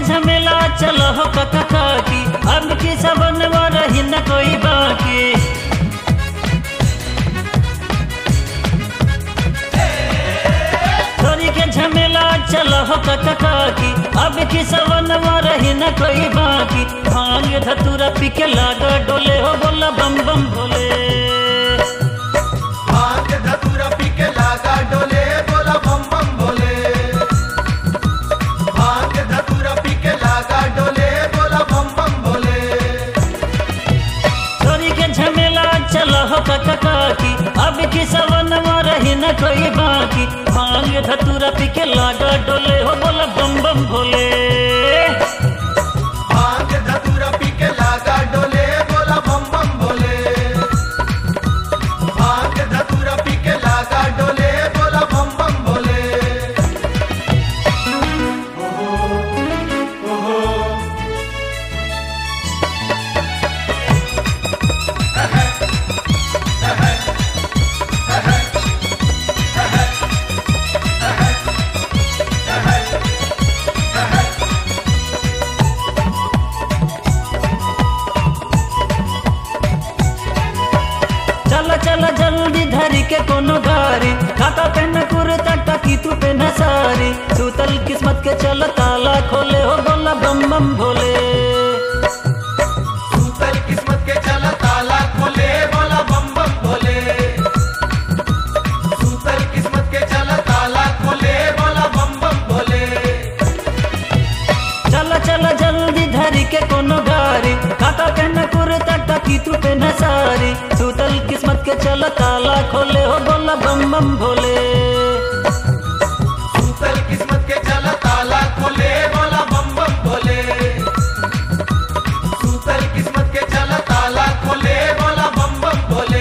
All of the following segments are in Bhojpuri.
झमेला चलो हो कका काकी अब की सबन रही न कोई बाकी छोरी के झमेला चलो हो कका काकी अब की सबन रही न कोई बाकी भांग धतूरा पी के लागा डोले हो बोला बम बम भोले भांग धतूरा पी के लागा डोले बोला बम बम भोले भांग धतूरा पी के लागा डोले बोला बम बम भोले छोरी के झमेला चलो हो कका काकी अब की सवन रही न कोई बाकी भांग धतूरा पी के लागा डोले हो बोला बम बम भोले भांग धतूरा पी के लागा डोले बोला बम बम भोले भांग धतूरा पी के लागा डोले बोला बम बम भोले चल चल जल्दी धरी के कोनो गारी काका पेन कुर्ता टकी तू पेन सारी सूतल किस्मत के चल ताला खोले हो बोला बम बम भोले सूतल किस्मत के चला ताला खोले बोला बम बम भोले सूतल किस्मत के चला ताला खोले बोला बम बम भोले चल चल जल्दी धरी के कोनो गारी काका पेन कुर्ता टकी तू पेन सारी सूतल किस्मत के चल ताला खोले हो बोला बम बम भोले सूतल किस्मत के चला ताला खोले बोला बम बम भोले सूतल किस्मत के चला ताला खोले बोला बम बम भोले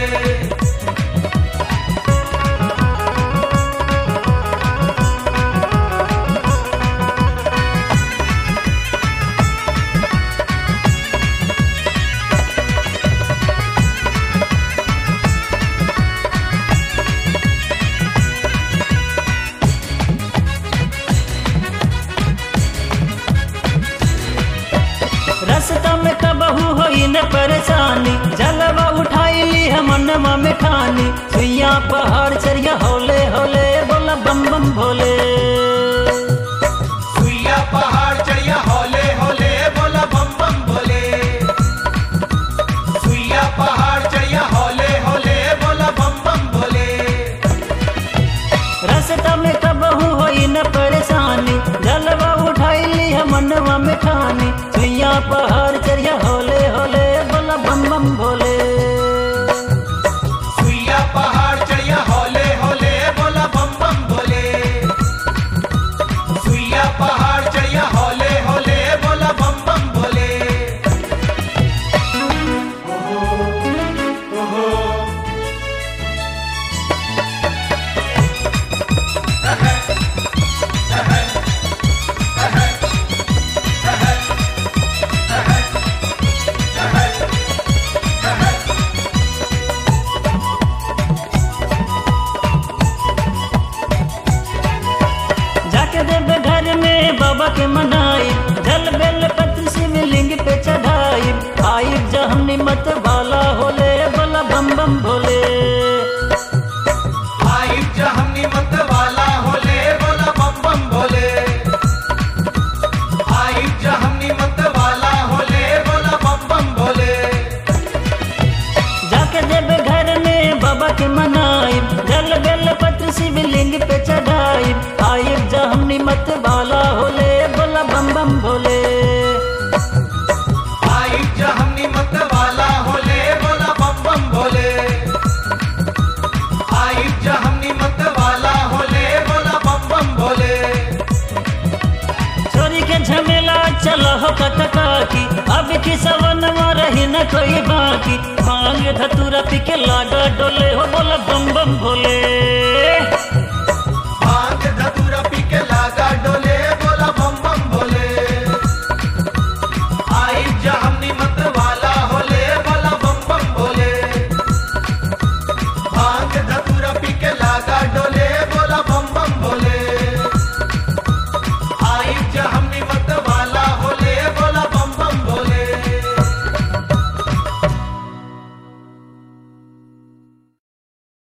रास्ता में कबहू होई न परेशानी जलवा उठाई ली हम मनवा में ठानी सुइया पहाड़ चरिया होले होले बोला बम बम भोले सुइया पहाड़ चढ़िया होले होले बोला बम बम भोले सुइया पहाड़ चढ़िया होले होले बोला बम बम भोले रास्ता में कबहू होई न परेशानी जलवा उठाई ली हम मनवा में ठानी सुइया पहाड़ चरिया होले होले बोला बम बम भोले सुइया पहाड़ चढ़िया होले होले बोला बम बम भोले सुइया पहाड़ चढ़िया होले होले बोला बम बम भोले जाके देवे घर में बाबा के मनाई जल बेल पत्र शिवलिंग पे चढ़ाई आई जहनी मत वाला होले बोला बम बम भोले आई जहनी मत वाला होले बोला बम बम भोले आई जहनी मत वाला होले बोला बम बम भोले जाके देवे घर में बाबा के मनाई जल बेल पत्र शिवलिंग पे चढ़ाई आई जहनी मत वाला होले बोला बम बम भोले आई जहनी मत वाला होले बोला बम बम भोले आई जहनी मत वाला होले बोला बम बम भोले छोरी के झमेला चलो हो कटका की अब की सवन रही न कोई बाकी भांग धतूरा पी के लागा डोले हो बोला बम बम भोले